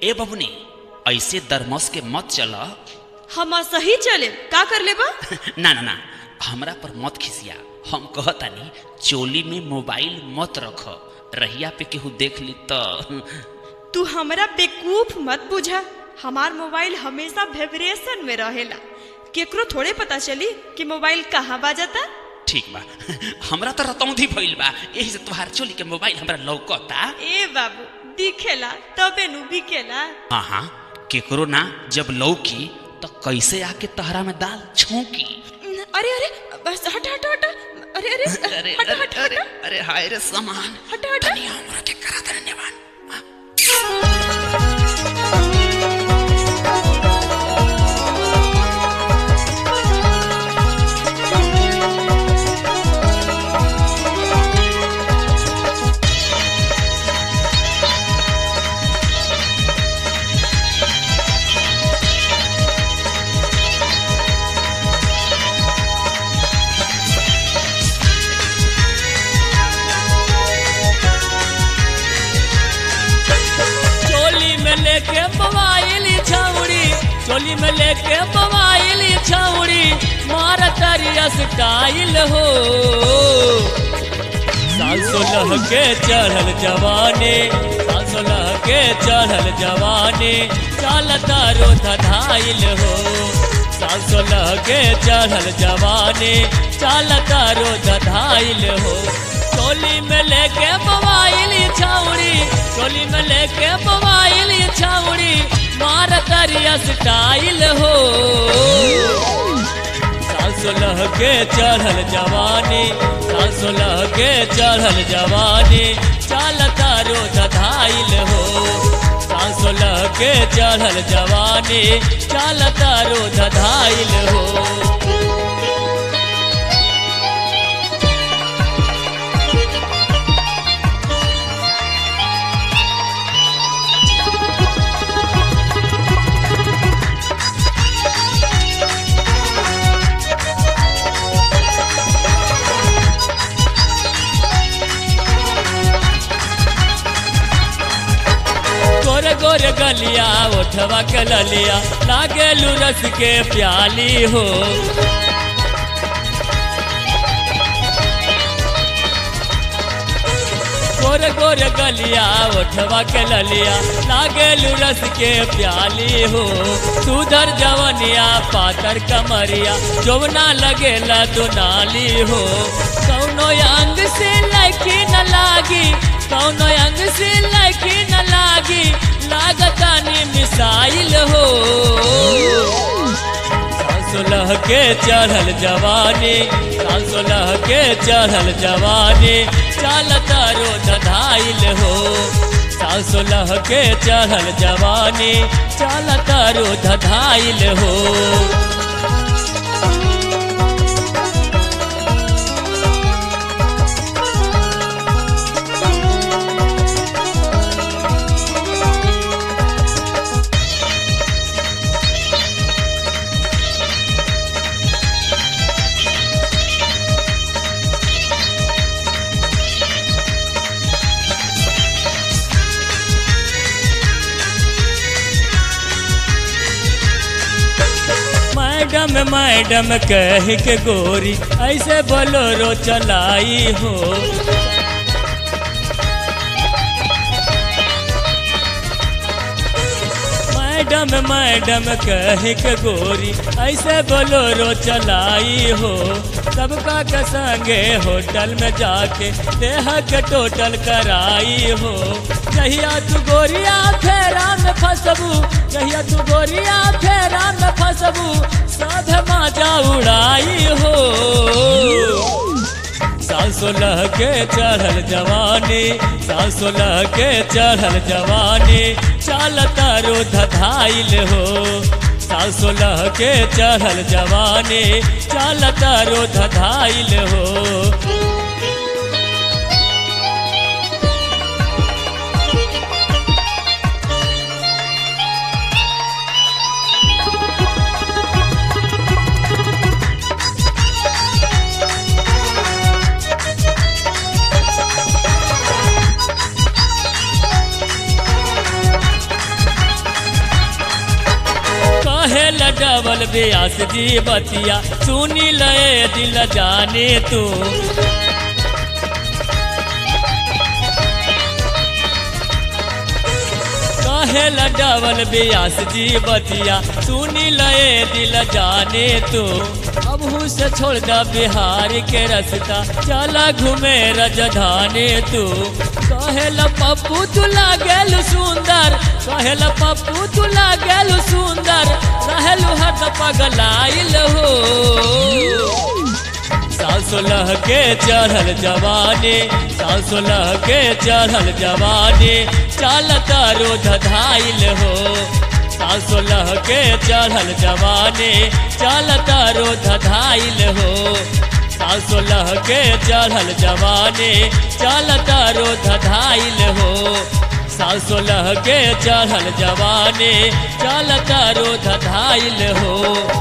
ए बबुनी ऐसे दरमस के मत चल हम सही चले का कर लेबा ना ना ना हमरा पर मत खिसिया हम कहतानी चोली में मोबाइल मत रख रहिया पे केहू देख ली तो तू हमरा बेकूफ मत बुझा हमार मोबाइल हमेशा वाइब्रेशन में रहेला केकरो थोड़े पता चली कि मोबाइल कहाँ बाजता ठीक बा हमरा तो रतौंधी भइल बा यही से तोहार चोली के मोबाइल हमरा लौकता ए बाबू दिखेला तबे नु बिकेला हाँ हाँ केकरो ना जब लौकी तो कैसे आके तहरा में दाल छौकी अरे अरे बस हट हट हट अरे अरे अरे हट अरे हट अरे हट अरे हाय रे सामान हट हट तनी हमरा के करा धन्यवाद चोली में लेके मोबाइल छौड़ी चोली में लेके मोबाइल छौड़ी मार तरिया स्टाइल हो साल सोलह के चढ़ल जवानी साल सोलह के चढ़ल जवानी चालता रो धधाइल हो साल सोलह के चढ़ल जवानी चालता रो धधाइल हो चोली में लेके मोबाइल छौड़ी चोली में लेके मोबाइल छौड़ी मार करिया स्टाइल हो साल सोलह के चढ़ल जवानी साल सोलह के चढ़ल जवानी चालता रो धधाइल हो साल सोलह के चढ़ल जवानी चालता रो धधाइल हो गोर गोर गलिया उठवा के ललिया लागे रस के प्याली हो गोर गोर गलिया उठवा के ललिया लागे रस के प्याली हो सुधर जवनिया पातर कमरिया जोवना लगेला दुनाली हो कौनो अंग से लखी न लागी कौनो अंग से लखी न लागी लागतानी मिसाइल हो सोलह के चढ़ल जवानी साल सोलह के चढ़ल जवानी चालता रो धधाइल हो साल सोलह के चढ़ल जवानी चालता रो धधाइल हो मैडम मैडम कह के गोरी ऐसे बोलोरो चलाई हो मैडम मैडम कह के गोरी ऐसे बोलोरो चलाई हो सबका के संगे होटल में जाके देह के टोटल कराई हो जहिया तू गोरिया फेरा में फसबू जहिया तू गोरिया फेरा में फसबू सब माजा उड़ाई हो साल सोलह के चढ़ल जवानी साल सोलह के चढ़ल जवानी चालता रो धधाइल हो साल सोलह के चढ़ल जवानी चालता रो धधाइल हो कहे डबल ब्यास जी बतिया सुनी ले दिल जाने तू कहे डबल ब्यास जी बतिया सुनी ले दिल जाने तू अब से छोड़ दा बिहार के रास्ता चला घूमे रजधानी तू कहेला पप्पू तू लागेल सुंदर कहेला पप्पू तू लागेल सुंदर रहेलू हद पगलाइल हो साल सोलह के चढ़ल जवानी साल सोलह के चढ़ल जवानी चालता रोध धाइल हो साल सोलह के चढ़ल जवानी चालता रोध धाइल हो साल सोलह के चढ़ल जवानी चालता रोध धाइल हो साल सोलह के चढ़ल जवानी चालता रोध धाइल हो